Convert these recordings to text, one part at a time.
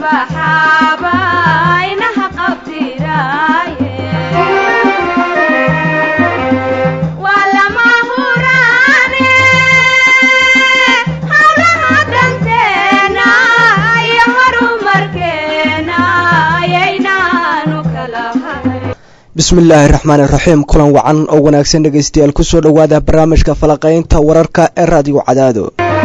bismillaahi raxmaan iraxiim kulan wacan oo wanaagsan dhegaystayaal kusoo dhowaada barnaamijka falaqaynta wararka ee raadiyo cadaado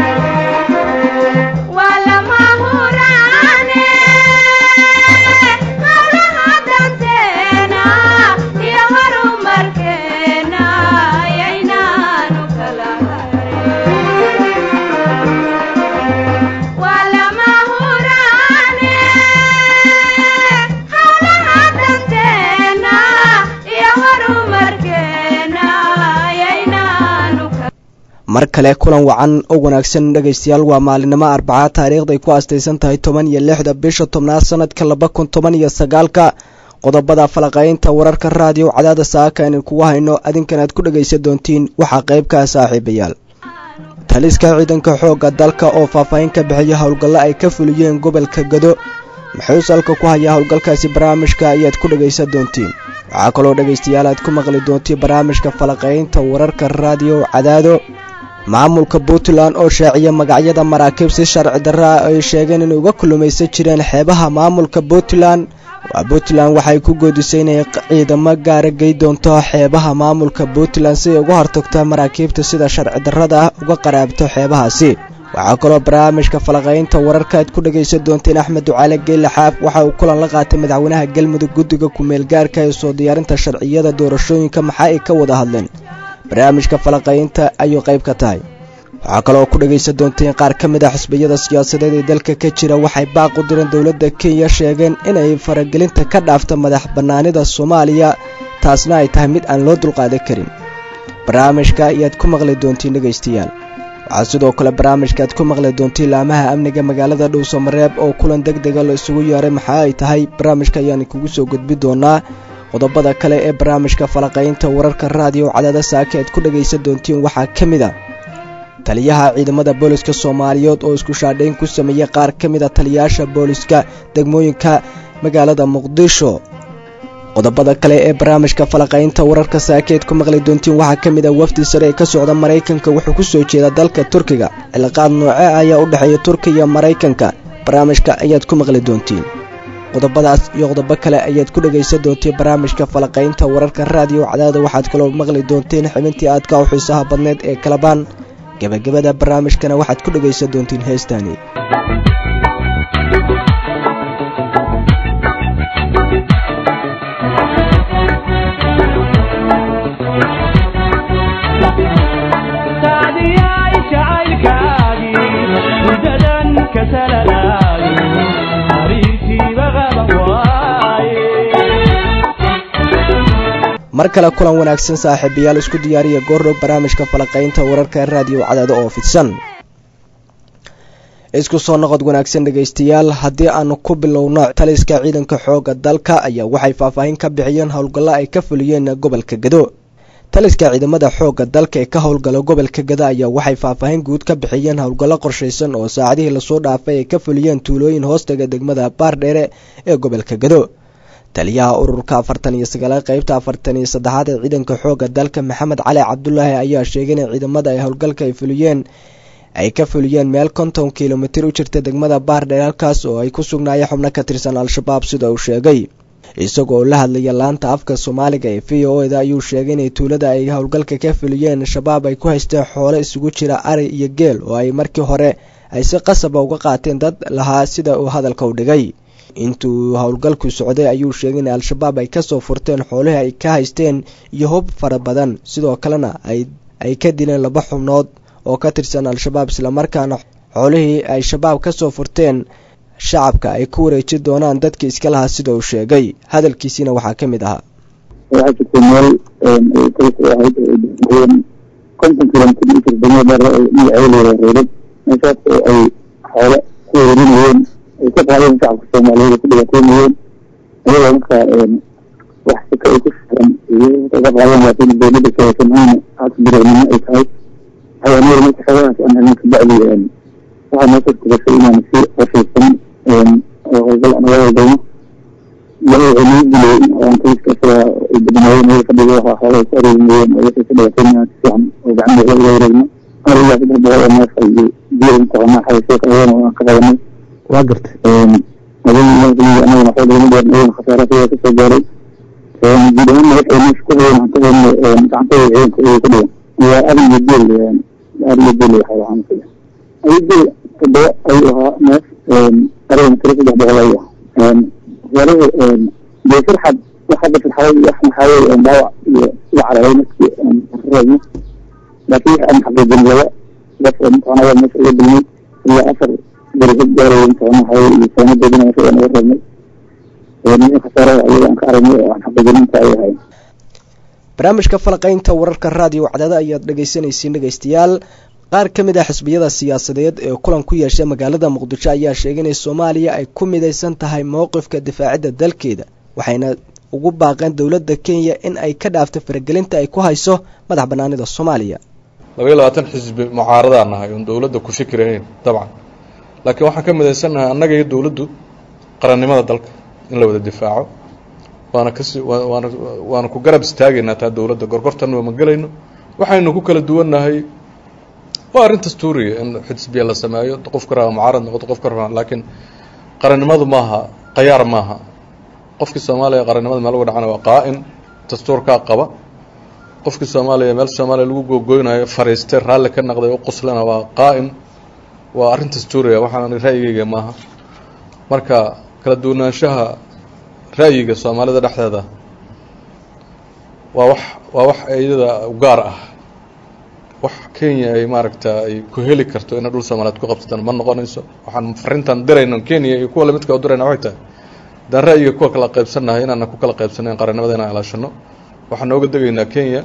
mar kale kulan wacan oo wanaagsan dhegaystayaal waa maalinimo arbaca taariikhday ku aastaysan tahay toban iyo lixda bisha tobnaad sanadka laba kun toban iyo sagaalka qodobada falaqaynta wararka raadiyo cadaada saaka aynan kugu hayno adinkan aad ku dhegaysan doontiin waxaa qaybkaa saaxiibayaal taliska ciidanka xoogga dalka oo faahfaahin ka bixiya howlgallo ay ka fuliyeen gobolka gado muxuu salka ku hayaa howlgalkaasi barnaamijka ayaad ku dhegaysan doontiin waxaa kaloo dhegaystayaal aad ku maqli doontiin barnaamijka falaqaynta wararka raadiyo cadaado maamulka puntland oo shaaciya magacyada maraakiib si sharci darra ah ay sheegeen inay uga kulumaysan jireen xeebaha maamulka puntland waa puntland waxay ku goodisay inay ciidamo gaara gey doonto xeebaha maamulka puntland si ay uga hortagto maraakiibta sida sharci darrada ah uga qaraabto xeebahaasi waxaa kaloo barnaamijka falaqaynta wararka aad ku dhegaysan doonteen axmed ducaale geelle xaaf waxa uu kulan la qaatay madaxweynaha galmudug guddiga ku-meelgaarka ee soo diyaarinta sharciyada doorashooyinka maxaa ay ka wada hadleen barnaamijka falaqaynta ayuu qayb ka tahay waxaa kaloo ku dhegaysan doonteen qaar ka mid ah xisbiyada siyaasadeed ee dalka ka jira waxay baaq u direen dowladda kenya sheegeen inay faragelinta ka dhaafto madax bannaanida soomaaliya taasna ay tahay mid aan loo dulqaadan karin barnaamijka ayaad ku maqli doontiin dhegaystayaal waxaa sidoo kale barnaamijka aad ku maqli doontiin laamaha amniga magaalada dhowsamareeb oo kulan deg dega la isugu yeeray maxaa ay tahay barnaamijka ayaan kugu soo gudbi doonaa qodobada kale ee barnaamijka falaqaynta wararka raadiyo cadaada saaka aad ku dhegaysan doontiin waxaa ka mid a taliyaha ciidamada booliska soomaaliyeed oo isku shaadhayn ku sameeyey qaar ka mid a taliyayaasha booliska degmooyinka magaalada muqdisho qodobada kale ee barnaamijka falaqaynta wararka saaka aad ku maqli doontiin waxaa ka mid a wafdi sare ee ka socda maraykanka wuxuu ku soo jeeda dalka turkiga cilaaqaad nooce ayaa u dhexeeya turkiya iyo maraykanka barnaamijka ayaad ku maqli doontiin qodobadaas iyo qodobo kale ayaad ku dhegaysan doonteen barnaamijka falaqaynta wararka raadiyo cadaada waxaad kaloo maqli doonteen xibintii aadka u xiisaha badneed ee kalabaan gebagabada barnaamijkana waxaad ku dhegaysan doontiin heestaani mar kale kulan wanaagsan saaxiibayaal isku diyaariya goordhow barnaamijka falaqaynta wararka raadiyo cadaado oo fidsan isku soo noqod wanaagsan dhegaystayaal haddii aanu ku bilowno taliska ciidanka xooga dalka ayaa waxay faahfaahin ka bixiyeen howlgallo ay ka fuliyeen gobolka gado taliska ciidamada xooga dalka ee ka howlgala gobolka gado ayaa waxay faahfaahin guud ka bixiyeen howlgallo qorshaysan oo saacadihii lasoo dhaafay ay ka fuliyeen tuulooyin hoostaga degmada baardheere ee gobolka gado taliyaha ururka afartan iyo sagaalaad qeybta afartan iyo saddexaad ee ciidanka xooga dalka maxamed cali cabdulaahi ayaa sheegay in ciidamada ay howlgalka ay fuliyeen ay ka fuliyeen meel konton kilomitir u jirta degmada baardheer halkaas oo ay ku sugnaayeen xubno ka tirsan al-shabaab sida uu sheegay isagoo la hadlaya laanta afka soomaaliga ee v o eda ayuu sheegay inay tuulada ay howlgalka ka fuliyeen shabaab ay ku haysteen xoolo isugu jira ari iyo geel oo ay markii hore ay si qasaba uga qaateen dad lahaa sida uu hadalka u dhigay intuu howlgalku socday ayuu sheegay in al-shabaab ay kasoo furteen xoolihii ay ka haysteen iyo hub fara badan sidoo kalena ay ka dileen laba xubnood oo ka tirsan al-shabaab islamarkaana xoolihii ay shabaab kasoo furteen shacabka ay ku wareeji doonaan dadkii iska lahaa sida uu sheegay hadalkiisiina waxaa ka mid ahaa waxaa jirta meel ahayd konton kilomitr degmada magaceeda reerad meeshaas oo ay xoolo ku wareerinayeen ay ka qaadeen shacabka soomaaliyeed ku dhibaatoonayeen ayagoo markaa wax sika ay ku firan ka qaadeen laakiin dowladda sheegasanhayna haka bireynimo ay tahay waxay annaga marka xoolahaas aan helin kabacdi waxaa noo suurtagashay inaan si qorshaysan oo hawlgalno ilahay wuxuu nagu dilay aan kaliska isaga ay badnaayeen meel fadhiga waxa xoolaha ku areemayeen oo wixii ka dhibaatayna si fiican oo gacanta uga wareegno arigaa saddex boqol oo neef ay biyo intaqana xaysoo qaban oo aan ka qabanay waa gartay anagana waxaa lagama dheer ayagana khasaara sidaa kasoo gaaray guud ahaanna waxay meesha ku hayeen hantadeenna gacantooda ciidanka ayay ka dhigan waa ari iyo geel ari iyo geel waxaa lahaan kaya ari geel toddoba ayuu ahaa neef arigana tiro saddex boqol ayuu ahaa wasaaraha dee farxad wax hadda farxaday wax maxaa weye dhaawac iyo sida cararay markii aan reebno laakiin wax aan xaqiijin laba qof oo mataqaanaa meesha uga dilnay ilaa afar beri gaaraya mataqaana waxaa weye iyo saanadoodina meesha aan uga reebnay nin khasaarada ayaga aan ka aragnay oo aan xaqiijininta ay ahayn barnaamijka falaqaynta wararka raadiyo wacdada ayaad dhegeysanaysiin dhegeystayaal qaar ka mid ah xisbiyada siyaasadeed ee kulan ku yeeshay magaalada muqdisho ayaa sheegay in soomaaliya ay ku midaysan tahay mowqifka difaacidda dalkeeda waxayna ugu baaqeen dowladda kenya in ay ka dhaafto faragelinta ay ku hayso madax banaanida soomaaliya labaiyo labaatan xisbi mucaaradaan nahay oon dowladda ku fikirahayn dabcan laakiin waxaan ka midaysannahay annaga iyo dowladdu qarannimada dalka in la wada difaaco waana kasi waana waana ku garab istaagaynaa taa dowladda gorgortanna ma gelayno waxaynu ku kala duwannahay waa arrin dastuuriya in xisbiya la sameeyo qofka raba mucaarad noqoto qofka raba laakiin qarannimadu maaha qayaar maaha qofkii soomaaliya qarannimada meel uga dhacana waa qaa-in dastuurkaa qaba qofkii soomaaliya meel soomaaliya lagu googoynayo fariistay raalli ka naqday u quslana waa qaa-in waa arrin dastuuriya waxaan ra'yigeyga maaha marka kala duwanaanshaha ra'yiga soomaalida dhexdeeda waa wax waa wax iyada u gaar ah wax kenya ay maaragta ay ku heli karto inay dhul soomaaliyeed ku qabsataan ma noqonayso waxaan farintan dirayno kenya iyo kuwa lamidka u dirayna waxay tahay haddaan ra'yiga kuwa kala qaybsannahay inaana ku kala qaybsanayn qarannimada inaan ilaashano waxaan nooga degaynaa kenya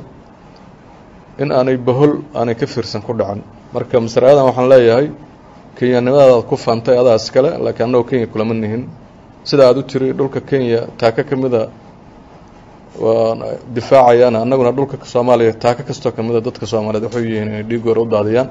in aanay bahol aanay ka fiirsan ku dhacan marka masaraadan waxaan leeyahay kenyanimadaadaad ku faantay adaa iskale laakiin annagoo kenya kulama nihin sida aada u tiri dhulka kenya taaka ka mida waan difaacayaana annaguna dhulka soomaaliya taaka kastoo ka mida dadka soomaaliyeed waxay yihiin inay dhiigoora u daadiyaan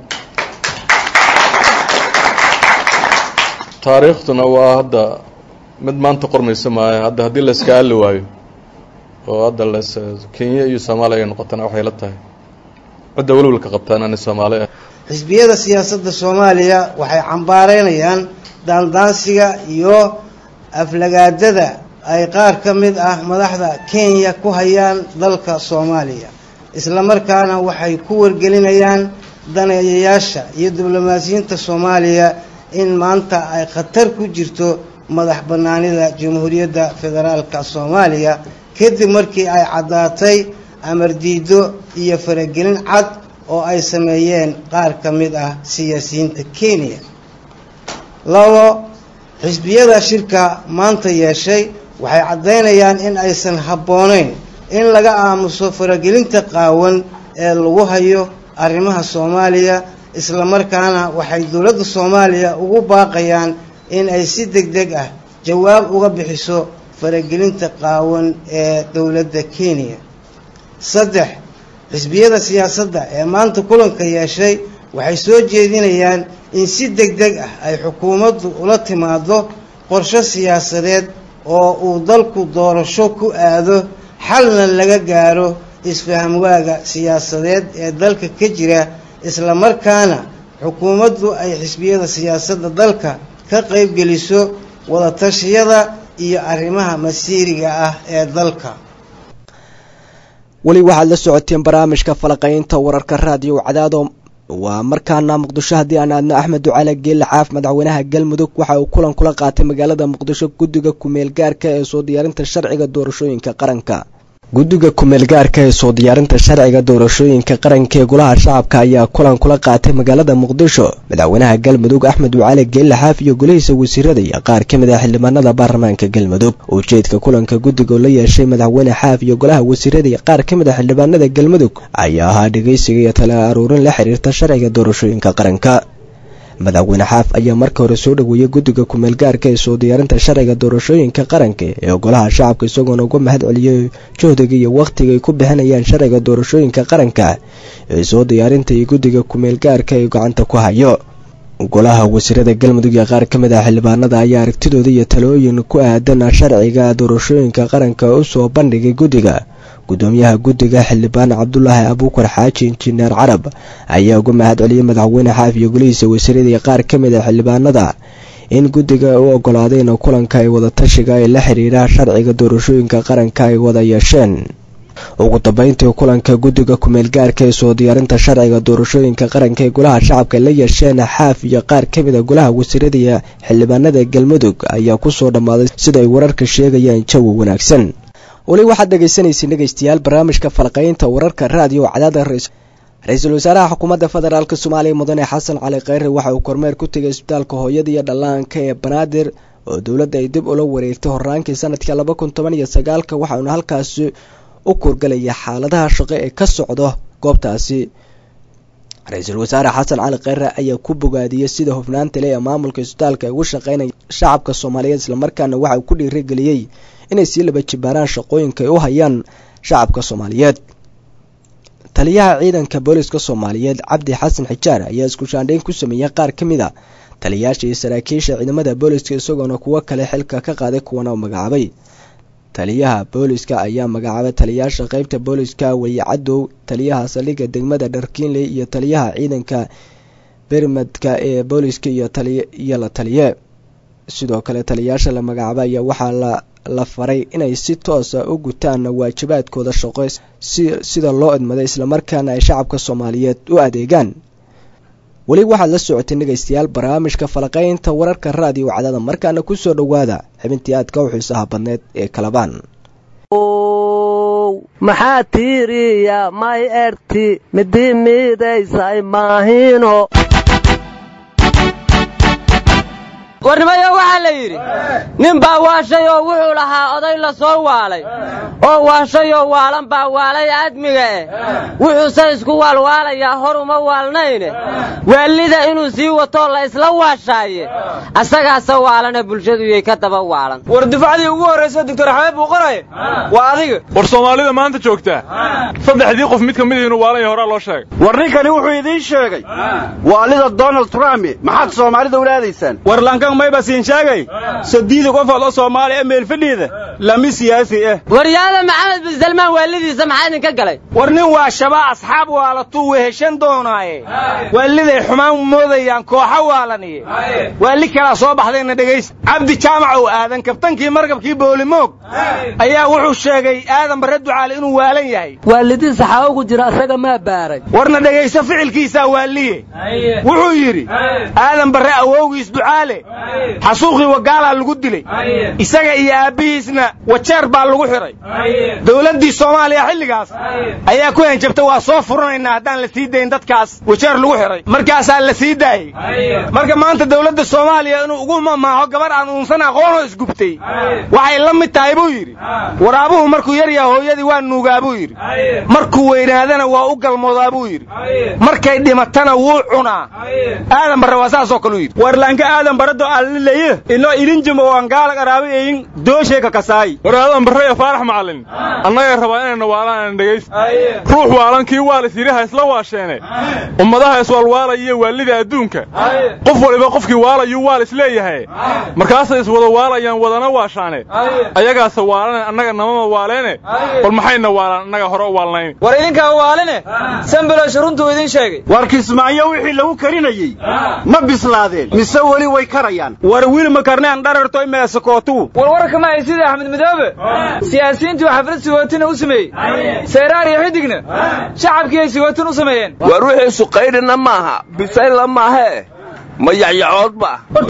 taariikhduna waa hadda mid maanta qormaysa maayo hadda haddii la iska aali waayo oo hadda las kenya iyo soomaaliya ay noqotana waxay la tahay cidda welwalka qabtaan ani soomaali ah xisbiyada siyaasadda soomaaliya waxay cambaareynayaan daandaansiga iyo aflagaadada ay qaar ka mid ah madaxda kenya ku hayaan dalka soomaaliya islamarkaana waxay ku wargelinayaan daneeyayaasha iyo diblomaasiyiinta soomaaliya in maanta ay khatar ku jirto madax bannaanida jamhuuriyadda federaalka soomaaliya kadib markii ay caddaatay amar diido iyo faragelin cad oo ay sameeyeen qaar ka mid ah siyaasiyiinta kenya labo xisbiyada shirka maanta yeeshay waxay caddaynayaan in aysan habboonayn in laga aamuso faragelinta qaawan ee lagu hayo arrimaha soomaaliya islamarkaana waxay dowladda soomaaliya ugu baaqayaan in ay si deg deg ah jawaab uga bixiso faragelinta qaawan ee dowladda kenya saddex xisbiyada siyaasadda ee maanta kulanka yeeshay waxay soo jeedinayaan in si deg deg ah ay xukuumaddu ula timaado qorshe siyaasadeed oo uu dalku doorasho ku aado xalna laga gaaro isfahamwaaga siyaasadeed ee dalka ka jira islamarkaana xukuumaddu ay xisbiyada siyaasadda dalka ka qaybgeliso wadatashyada iyo arrimaha masiiriga ah ee dalka weli waxaad la socoteen barnaamijka falaqaynta wararka raadiyo cadaado waa markaana muqdisho haddii aan aadno axmed ducaale geelle xaaf madaxweynaha galmudug waxa uu kulan kula qaatay magaalada muqdisho guddiga kumeel gaarka ee soo diyaarinta sharciga doorashooyinka qaranka guddiga kumeel gaarka ee soo diyaarinta sharciga doorashooyinka qaranka ee golaha shacabka ayaa kulan kula qaatay magaalada muqdisho madaxweynaha galmudug axmed ducaale geelle xaaf iyo golihiisa wasiirada iyo qaar ka mid ah xildhibaanada baarlamaanka galmudug ujeedka kulanka guddiga oo la yeeshay madaxweyne xaaf iyo golaha wasiirada iyo qaar ka mid ah xildhibaanada galmudug ayaa ahaa dhegeysiga iyo tala aruurin la xiriirta sharciga doorashooyinka qaranka madaxweyne xaaf ayaa marka hore soo dhoweeyey guddiga kumeel gaarka ee soo diyaarinta sharciga doorashooyinka qaranka ee golaha shacabka isagoona uga mahad celiyey juhdiga iyo wakhtiga ay ku bixinayaan sharciga doorashooyinka qaranka ee soo diyaarinta iyo guddiga kumeel gaarka ee gacanta ku hayo golaha wasiirada galmudug ee qaar ka mid ah xildhibaanada ayaa aragtidooda iyo talooyin ku aadan sharciga doorashooyinka qaranka u soo bandhigay guddiga gudoomiyaha guddiga xildhibaan cabdulaahi abuukar xaaji injineer carab ayaa uga mahad celiyey madaxweyne xaaf iyo golihiisa wasiirada iyo qaar ka mid ah xildhibaanada in guddiga u ogolaadeen kulanka ay wadatashiga ee la xiriira sharciga doorashooyinka qaranka ay wada yeesheen ugu dambeyntii kulanka guddiga kumeel gaarka ee soo diyaarinta sharciga doorashooyinka qaranka ee golaha shacabka la yeesheen xaaf iyo qaar ka mid a golaha wasiirada iyo xildhibaanada galmudug ayaa kusoo dhammaaday sida ay wararka sheegayaan jawi wanaagsan weli waxaad dhegaysanaysa dhegaystayaal barnaamijka falqaynta wararka raadiyo cadaada ra-iisul wasaaraha xukuumadda federaalk soomaaliya mudane xasan cali kheyre waxa uu kormeer ku tegay isbitaalka hooyada iyo dhallaanka ee banaadir oo dowladda ay dib ula wareegtay horaankii sanadka laba kun toban iyo sagaalka waxauna halkaasi u kurgalaya xaaladaha shaqo ee ka socdo goobtaasi ra-iisul wasaare xasan cali kheyre ayaa ku bogaadiyey sida hufnaanta leh ee maamulka isbitaalka ay ugu shaqeynaya shacabka soomaaliyeed islamarkaana waxa uu ku dhiirigeliyey inay sii laba jibaaraan shaqooyinka ay u hayaan shacabka soomaaliyeed taliyaha ciidanka booliska soomaaliyeed cabdi xasan xijaar ayaa isku shaandhayn ku sameeyey qaar ka mid a taliyayaasha iyo saraakiisha ciidamada booliska isagoona kuwo kale xilka ka qaaday kuwana u magacaabay taliyaha booliska ayaa magacaabay taliyayaasha qeybta booliska weye cadow taliyaha saldhigga degmada dharkiinley iyo taliyaha ciidanka bermadka ee booliska iyo la taliye sidoo kale taliyayaasha la magacaabay ayaa waxaa la la faray inay si toosa u gutaan waajibaadkooda shaqo sida loo idmaday islamarkaana ay shacabka soomaaliyeed u adeegaan weli waxaad la socotay dhegaystayaal barnaamijka falaqaynta wararka raadiyo wacdada markaana kusoo dhowaada xibintii aadka u xiisaha badneed ee kalabaan maxaa tiiriya may erti midii miidaysay maahino warnimayo waxaa la yidhi nin baa waashay oo wuxuu lahaa oday la soo waalay oo waashayoo waalan baa waalay aadmiga eh wuxuuse isku waalwaalayaa hor uma waalnayne waalida inuu sii watoo la isla waashaaye asagaase waalane bulshaduyay ka daba waalan war dufacdii ugu horraysa doctor axmed buu qoraye waa adiga war soomaalida maanta joogtaa saddexdii qof mid ka mid inuu waalan yahay horaa loo sheegay war ninkani wuxuu idiin sheegay waalida donald trump maxaad soomaalida ula aadaysaan mayba siin sheegay sadiida qofood oo soomaali ee meelfadhiida lami siyaasi ah waryaada maxamed bin salmaan waalidiisa maxaa idinka galay war nin waa shabaa asxaab waalatuu weheshan doonaaye waaliday xumaan moodayaan kooxa waalaniye waali kalaa soo baxdayna dhegaysta cabdi jaamac oo aadan kabtankii markabkii boolimoog ayaa wuxuu sheegay aadan barre ducaale inuu waalan yahay waalidiisa xaa ugu jira asaga maa baaray warna dhegaysto ficilkiisaa waaliye wuxuu yidhi aadan barre awowgiis ducaale xasuuqii wagaalaa lagu dilay isaga iyo aabbihiisna wajeer baa lagu xidhay dowladdii soomaaliya xilligaas ayaa ku henjabta waa soo furanaynaa haddaan la sii dayn dadkaas wajeer lagu xidhay markaasaa la sii daayey marka maanta dowladda soomaaliya inuu ugu mamaaho gabar aan uunsan aqoonoo isgubtay waxay la mid tahay buu yidhi waraabuhu markuu yar yaha hooyadii waa nuugaa buu yidhi markuu weynaadana waa u galmoodaa buu yidhi markay dhimatana wuu cunaa aadan barre waa saasoo kaleu yidhi warlaanka aadan barado allileye ino ilinjimo waan gaala qaraabayeyin doosheeka kasaay war aadan barre iyo faarax macallin annagay rabaa inayna waalaan aan dhegayst ruux waalan kii waalis yidhaha isla waasheene ummadaha iswaalwaalayiyo waalida adduunka qof waliba qofkii waalayuu waalis leeyahay markaasay iswada waalayaan wadana waashaane ayagaase waalane annaga namama waaleene bal maxayna waalaan annaga hore u waalnayn war idinkaa waaline sambilosh runtuu idin sheegay war kismaayo wixii lagu karinayey ma bislaadeen mise weli way karayaan war wiil makarnaan dharartoy meesakootuu warwarka ma ay sida axmed madoobe siyaasiyiintuu xaflad sigootina u sameeyey seeraar iyo xidigna shacabkii ay sigootin u sameeyeen war wixii suqaydhina maaha bisayla maahee ma yacyacoodba horta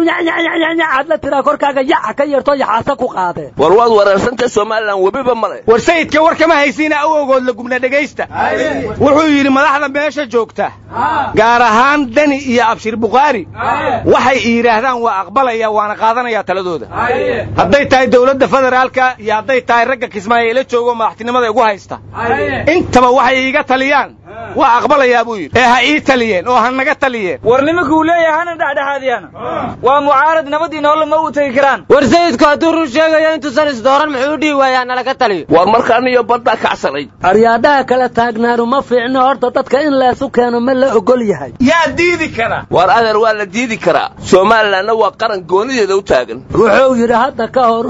qowdhaad la tiraa korkaaga yaca ka yeerto yaxaasa ku qaadeen war waad wareersantay somalilan webiba male war sayidka war kama haysiina awowgood la gubna dhegaysta wuxuu yidhi madaxda meesha joogta gaar ahaan dani iyo abshir bukhaari waxay yidhaahdaan waa aqbalaya waana qaadanaya taladooda hadday tahay dowladda federaalka iyo hadday tahay ragga kismaayo ila joogo madaxtinimada igu haysta intaba waxay iiga taliyaan waa aqbalayaa buu yidhi ee ha ii taliyeen oo ha naga taliyeen war nimankuu leeyahay hana dhexdhexaadiyaan waa mucaarad nabadii nolol ma u tegi karaan war sayidku hadduu run sheegayo intuusan isdooran muxuu dhihi waayaa nalaga taliyo war markaan iyo baddaa kacsanayd aryaadhaha kala taagnaanu ma fiicno horta dadka in leesu keeno ma la ogol yahay yaa diidi kara war adeer waa la diidi karaa somalilanna waa qaran goonideeda u taagan wuxuu yidhi hadda ka hor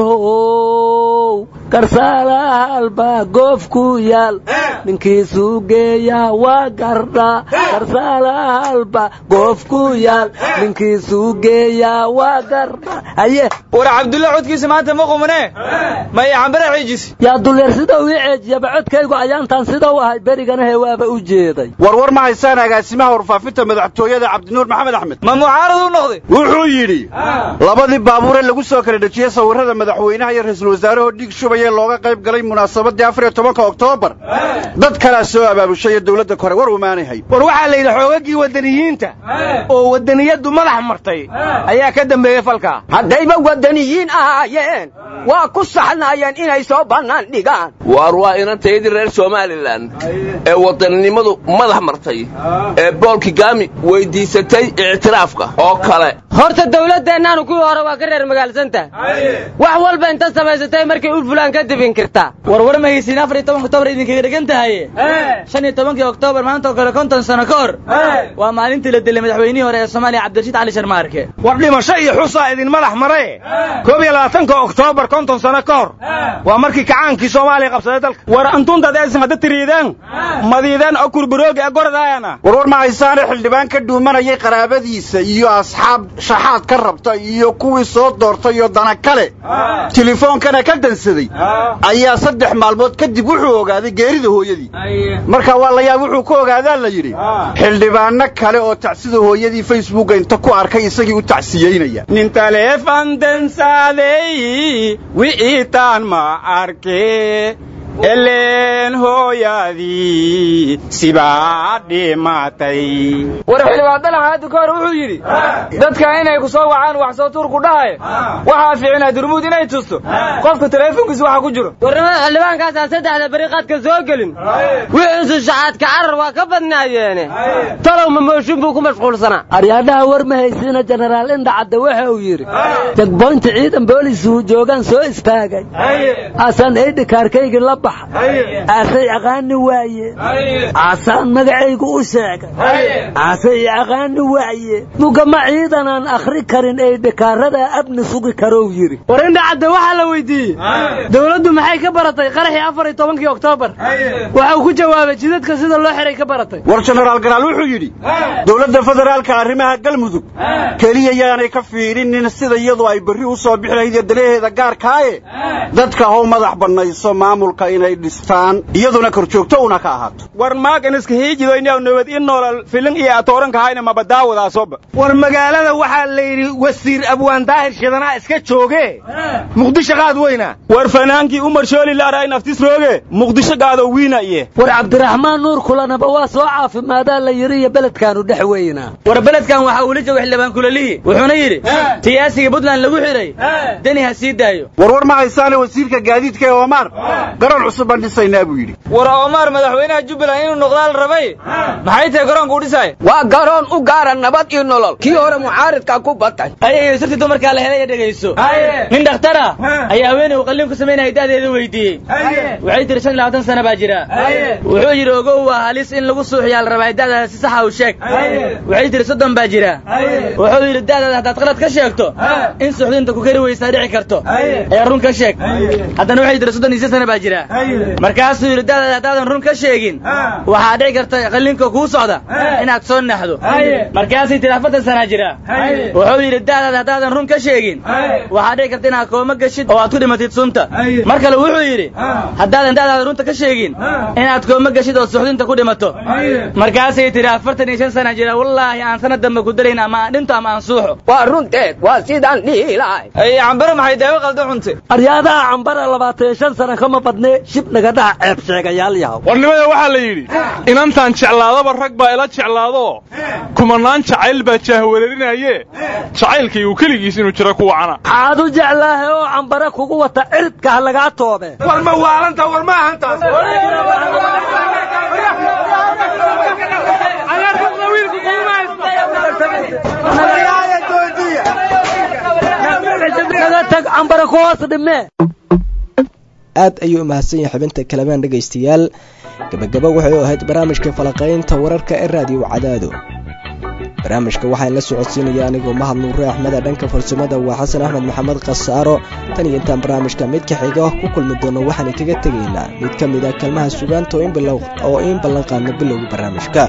how garsaalaalba goofku yaal ninkiisuu geeyaa waa gardha garsaalaalba goofku yaal ninkiisuu geeyaa waa gardha haye war cabdulla codkiisa maanta ma qumane maya xambare ciijis yaa dulyar sida uu ii ceejiyaba codkaygu ayaantan sida u ahay berigana he waaba u jeeday warwar ma haysaan agaasimaha warfaafinta madaxtooyada cabdinuur maxamed axmed ma mucaarad u noqday wuxuu yidhi labadii baabuure lagu soo kala dhejiyey sawirrada madaxweynaha iyo ra'iisul wasaarahoo dhiig shubaya looga qayb galay munaasabadii afar iyo tobanka oktoobar dad kalaa soo abaabushay ee dawladda kore war umaanay hay war waxaa la yidhi xoogagii waddaniyiinta oo waddaniyaddu madax martay ayaa ka dambeeyey falkaa haddayba waddaniyiin ahaayeen waa ku saxnaayeen inay soo bannaan dhigaan waar waa inantayadii reer somalilan ee waddaninimadu madax martay ee bool kigaami weyddiisatay ictiraafka oo kale horta dawladdeennaanu kuwii hore waa ka reer magaalsantahay wax walba inta samaysatay markay u fulaan kadib inkirtaa warwar ma haysiin afar iyo tobanka oktoobar idinkaga dhegan tahaye shan iyo tobankii oktoobar maanta oo kale konton sano ka hor waa maalintii la dilay madaxweynihii hore ee soomaaliya cabdirashiid cali sharmaarke war dhimasho iyo xusaa idin madax mare koob iyo labaatanka oktoobar konton sano ka hor waa markii kacaankii soomaaliya qabsaday dalka war antuntaad aysan hadda tiriidaan madiidaan oo kurbarooga gordaayana warwar ma haysaane xildhibaan ka dhuumanayay qaraabadiisa iyo asxaab shaxaad ka rabta iyo kuwii soo doortay iyo dana kale tilefoonkana ka dansaday ayaa saddex maalmood kadib wuxuu ogaaday geerida hooyadii marka waa la yaab wuxuu ku ogaadaa la yidhi xildhibaanno kale oo tacsida hooyadii facebooka inta ku arkay isagii u tacsiyeynaya nin taleefan dansaadey wiciitaan ma arke eleen hooyadii sibaa dhimatay war xildhibaandana hadda ka hor wuxuu yidhi dadka inay ku soo wacaan wax soo tuur ku dhahay waxaa fiicnaa durmuud inay tusto qofka taleefonkiisa waxa ku jiro warnimada xildhibaankaasaan saddexda beri qaadka soo gelin wixiisu shaxaadka carar waa ka badnaayeene talow mamooshin buu ku mashquulsanaa aryaadhaha war ma haysiina jenaraal indhacadde waxa uu yidhi jagboynta ciidan boolisuu joogaan soo istaagay asaan eydhikaarkaygii la baxay aasay aqaani waaye aasaan magacaygu u sheegay aasay aqaani waaye mugama ciidanaan akhri karin eydhikaaradaa abni sugi karow yidhi war indhacadde waxaa la weydiiyey dawladdu maxay ka baratay qaraxii afar iyo tobankii oktoobar waxau ku jawaabay jidadka sida loo xiray ka baratay war jenaraal garaal wuxuu yidhi dowladda federaalka arrimaha galmudug keliya yaanay ka fiirinin sida iyadu ay berri u soo bixi lahayd iyo danaheeda gaarkaaye dadka how madax bannayso maamulka inay dhistaan iyaduna korjoogto una ka ahaato war maaganiska hiijidoynaw nabad i noolal filin iyo atooranka hayna mabadaawadaasooba war magaalada waxaa la yidhi wasiir abwaan daahir shidanaa iska jooge muqdisho qaad weyna war fanaankii umar shooli laaraay naftis rooge muqdisho qaado wiina iye war cabdiraxmaan nuur kulanaba waa soo caafimaadaa la yidhi iyo beledkaanu dhex weynaa war beledkan waxaa uula jooga xildhibaan kulalihi wuxuuna yidhi siyaasiga puntland lagu xidhay deni ha sii daayo warwar ma haysaane wasiirka gaadiidka ee oomaar garoon cusub baan dhisaynaa buu yidhi war oomaar madaxweynaha jubbaland inuu noqdaa la rabay maxay tahay garoonka u dhisaaya waa garoon u gaara nabad iyo nolol kii hore mucaaridka ku batay ayayo sirtii dumarkaa la helay dhegayso nin dhakhtara ayaa haweeney uu qalliin ku samaynaya da'deeda weydiiyey waxay tihi shan iyo labaatan sana baa jira wuxuu yidhi ogow waa halis in lagu suuxiyaa la rabaa da'daada si saxa u sheeg waxay tihi soddon baa jira wuxuu yidhi da'daada haddaad qalad ka sheegto in suuxdinta ku kari weysaa dhici karto ee run ka sheeg haddana waxay tihi soddon iyo sana baa jira markaasuu yidhi da'daada haddaadan run ka sheegin waxaa dhici karta qalliinka kuu socda inaad soo naxdo markaasay tihi afartan sanaa jira wuxuu yidhi da'daada haddaadan run ka sheegin waxaa dhici karta inaad kooma geshid oo aad ku dhimatid sunta mar kale wuxuu yidhi haddaadan da'daada runta ka sheegin inaad kooma geshid oo suxdinta ku dhimato markaasay tihi afartan iyo shan sana jira wallaahi aan sanad dambe ku dalayn ama aan dhinto ama aan suuxo waa runteed waa sidaan dhihi lahay cambare maxay daawo qaldo cunte aryaadaha cambara labaatan iyo shan sana kama badne shib naga dhaha ceeb sheegayaal yahow warnimada waxaa la yidhi inantaan jeclaadaba rag baa ila jeclaadoo kumanaan jacayl baa jaahwareerinaye jacaylkii uu keligiis inuu jiro ku wacana aad u jeclaahe oo cambare kugu wata ciridka ha lagaa toobe war ma waalanta war ma ahantaas naga tag cambara ku hoos dhimee aad ayuu umahadsan yahay xubinta kalamaan dhegaystayaal gabagaba waxay u ahayd barnaamijka falaqaynta wararka ee raadiyo cadaado barnaamijka waxaan la socodsiinaya anigoo mahad nuure axmeda dhanka farsamada waa xasan axmed maxamed khasaaro tan iyo intaan barnaamijka midka xiga ku kulmi doono waxaan kaga tegaynaa mid ka mid a kalmaha sugaanta oo in ballan qaadna bilowga barnaamijka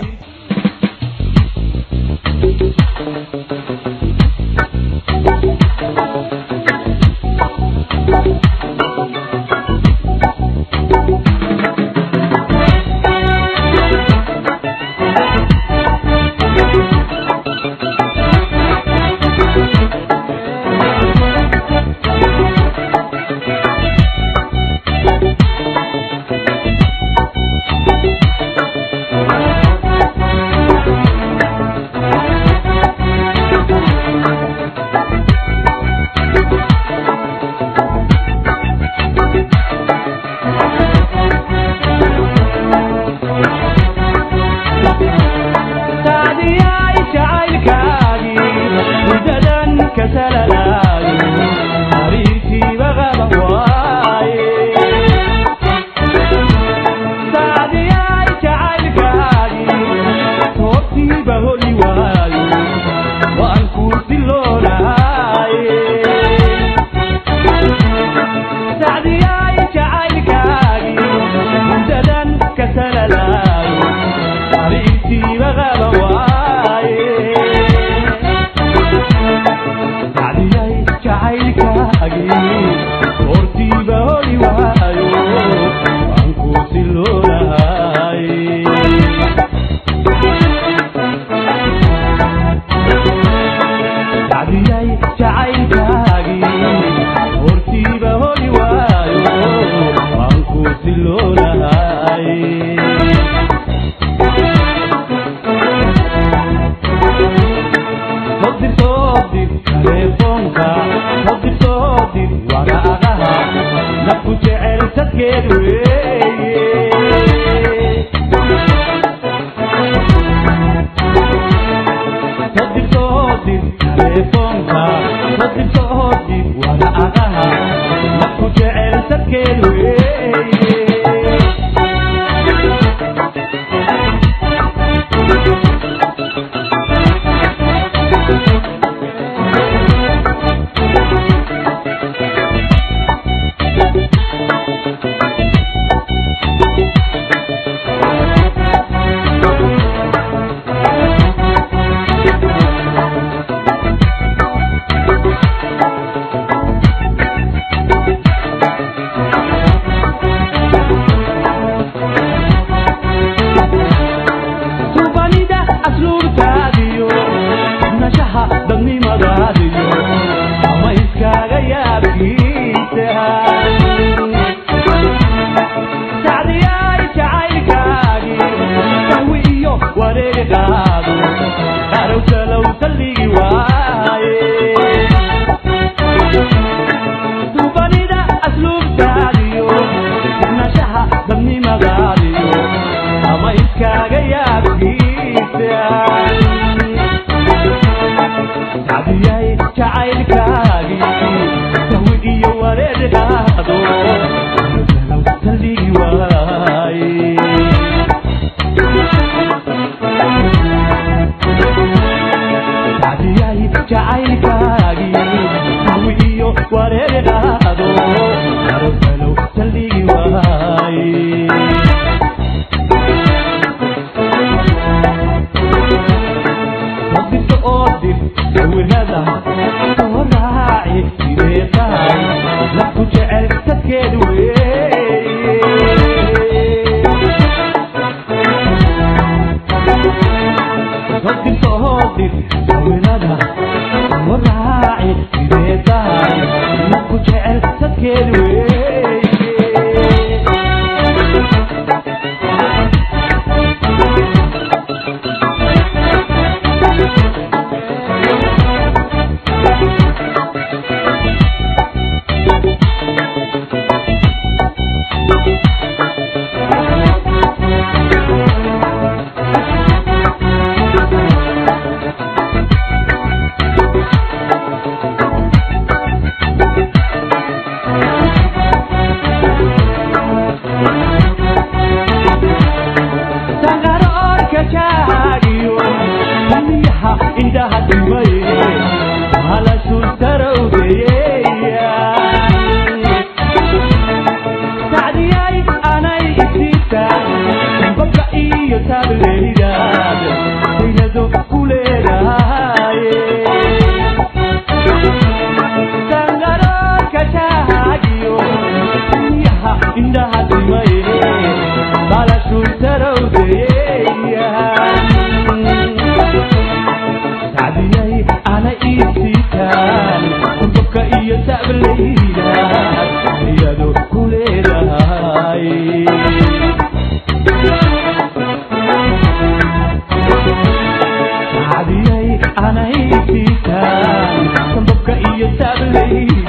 anay siitaan sanbabka iyo taabley